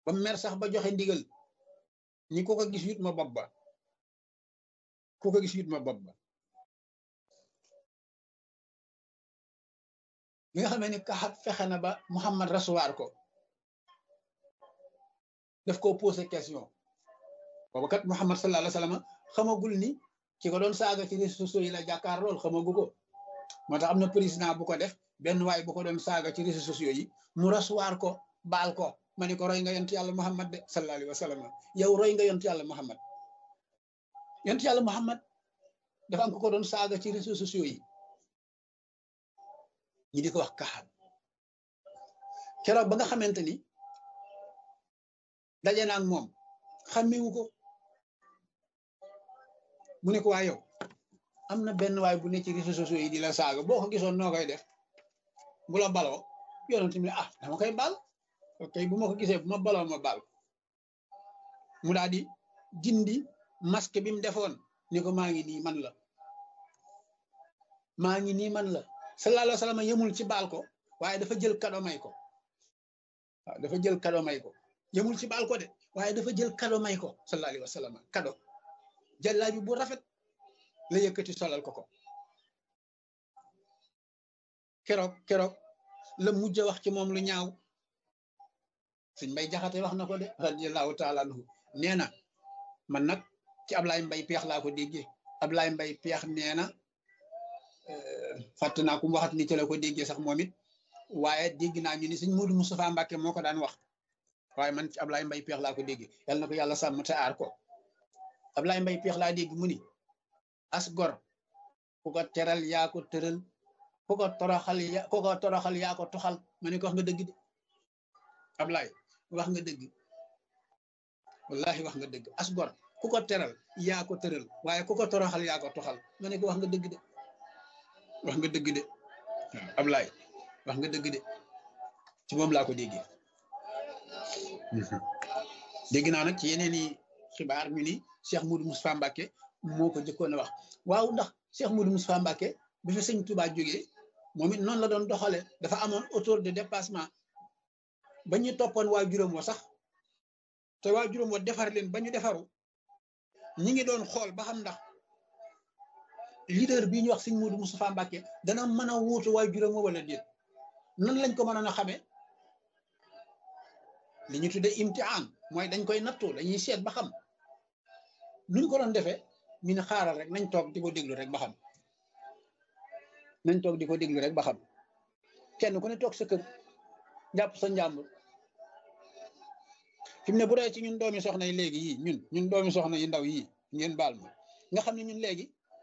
ba mer sax ba joxe ndigal ñi ko ko gis yut ma bopp ba ku ko gis yut ma bopp ba bi nga xamee ni kaxat fexe na ba Muhammad rasuwaar ko daf ko posé question boobu kat Muhammad sallallahu alayhi wa sallam xamagul ni ki ko doon saaga ci réseaux sociaux yi la jàkkaar lool xamagu ko moo tax am na président bu ko def benn waay bu ko doon saaga ci réseaux sociaux yi mu rasuwaar ko baal ko ma ni ko roy nga yont yàlla Muhammad de sallallahu alayhi wa sallam yow roy nga yont yàlla Muhammad yont yàlla Muhammad dafa am ko ko doon saaga ci réseaux sociaux yi ñi di ko wax kaxat keroog ba nga xamante ni daje na ak moom xàmmewu ko mu ne ko waa yow am na benn waay bu ne ci réseaux sociaux yi di la saaga boo ko gisoon noo koy def bu la baloo yonent mi ah dama koy baal ok bu ma ko gisee bu ma baloo ma baal mu daal di dindi masque bi mu defoon ni ko maa ngi nii man la maa ngi nii man la sallallahu alayhi wa sallam yemul ci baal ko waaye dafa jël kado may ko waaw dafa jël kado may ko yemul ci baal ko de waaye dafa jël kado may ko sallallahu alayhi wa sallam kado jàllaabi bu rafet la yëkkati solal ko ko keroog keroog la mujj wax ci moom lu ñaaw suñ mbay jaxate wax na ko de radiyallahu taala anhu nee na man nag ci Ablaye Mbay peex laa ko déggee Ablaye Mbay peex nee na fàtt naa ku mu waxat ni ci la ko déggee sax moom it waaye dégg naa ñu ni sëñ Modou Moustapha Mbacke moo ko daan wax waaye man ci Ablaye Mbay peex laa ko déggee yal na ko yàlla sàmm te aar ko Ablaye Mbay peex laa dégg mu ni as gor ku ko teral yaa ko tëral ku ko toroxal ya ku ko toroxal yaa ko toxal ma ne ko wax nga dëgg de Ablaye wax nga dëgg wallahi wax nga dëgg as gor ku ko teral yaa ko tëral waaye ku ko toroxal yaa ko toxal ma ne ko wax nga dëgg de wax nga dëgg de waaw Ablaye wax nga dëgg de ci moom laa ko déggee dégg naa nag ci yeneen i xibaar ñu ni Cheikh Moudou Moustapha Mbacke moo ko jëkkoon a wax waaw ndax Cheikh Moudou Moustapha Mbacke bi fi sëñ Touba jógee moom it noonu la doon doxale dafa amoon autour de dépassement ba ñu toppoon waa juróom wa sax te waa juróom wa defar leen ba ñu defaru ñi ngi doon xool ba xam ndax leader bii ñu wax sëñ Moudou Moustapha Mbacke dana mën a wuutu waa juróom wa wala déet nan lañ ko mënoon a xamee li ñu tuddee imtihaan mooy dañ koy nattu dañuy seet ba xam nuñ ko doon defee ñu ne xaaral rek nañ toog di ko déglu rek ba xam nañ toog di ko déglu rek ba xam kenn ku ne toog sa kër jàpp sa njàmbur fi mu ne bu dee ci ñun doomi soxna yi léegi yii ñun ñun doomi soxna yi ndaw yii ngeen baal ma nga xam ne ñun léegi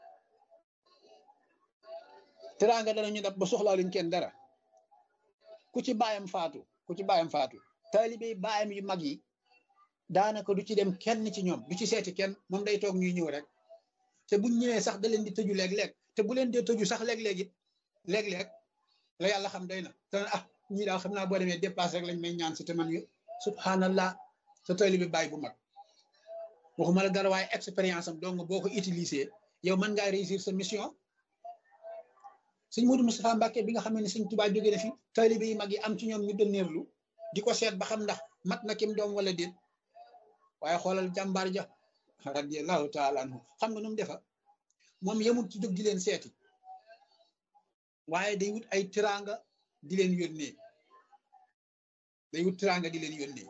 teraanga danañu dab ba soxlaa luñ kenn dara ku ci baayam faatu ku ci baayam faatu taalibe baayam yu mag yi daanaka du ci dem kenn ci ñoom du ci seeti kenn moom day toog ñuy ñëw rek te buñ ñëwee sax da leen di tëju léeg-léeg te bu leen dee tëju sax léeg-léeg it léeg-léeg la yàlla xam doy na te ah ñii daal xam naa boo demee dépassé rek lañ may ñaan si te man yo subhanallah sa taalibe baay bu mag waxuma la dara waaye expérience am donc boo ko utiliser yow mën ngaa réussir sa mission sëñ Modou Moustapha Mbacke bi nga xam ne sëñ Touba jóge na fi taalibe yi mag yi am ci ñoom ñu dënneerlu di ko seet ba xam ndax mat na kim doom wala déet waaye xoolal jàmbaar ja radiyallahu taala anhu xam nga nu mu defa moom yemul ci jóg di leen seeti waaye day wut ay tiranga di leen yónnee day wut tiranga di leen yónnee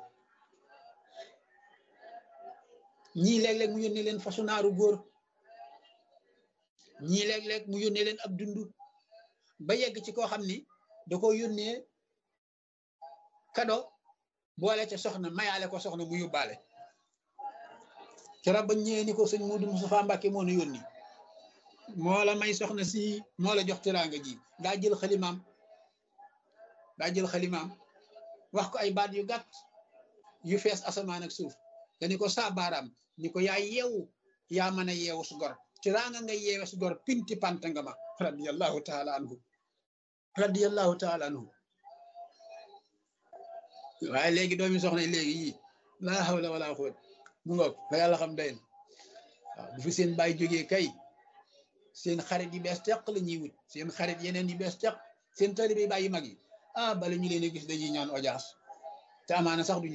ñii léeg-léeg mu yónnee leen fasu naaru góor ñii léeg-léeg mu yónnee leen ab dundu ba yegg ci koo xam ni da ko yónnee kado boole ca soxna mayaale ko soxna mu yóbbaale keroog ba ñëwee ni ko sëñ Modou Moustapha Mbacke moo nu yónni moo la may soxna si moo la jox teraanga ji daa jël xalimaam daa jël xalimaam wax ko ay baat yu gàtt yu fees asamaan ak suuf dani ko saa baaraam ni ko yaa yeewu yaa mën a yeewu su gor teraanga nga yeewe su gor pinti panta nga ma radiyallahu taala anhu radiyallahu taala anhu waaye léegi doomi soxna yi léegi yii laa hawla wala quwwata mu ngoog la yàlla xam doy na waaw bu fi seen baay jógee kay seen xarit yi bees teq la ñuy wut seen xarit yeneen yi bees teq seen taalibe baay yu mag yi ah bala ñu leen a gis dañuy ñaan audience te amaana sax du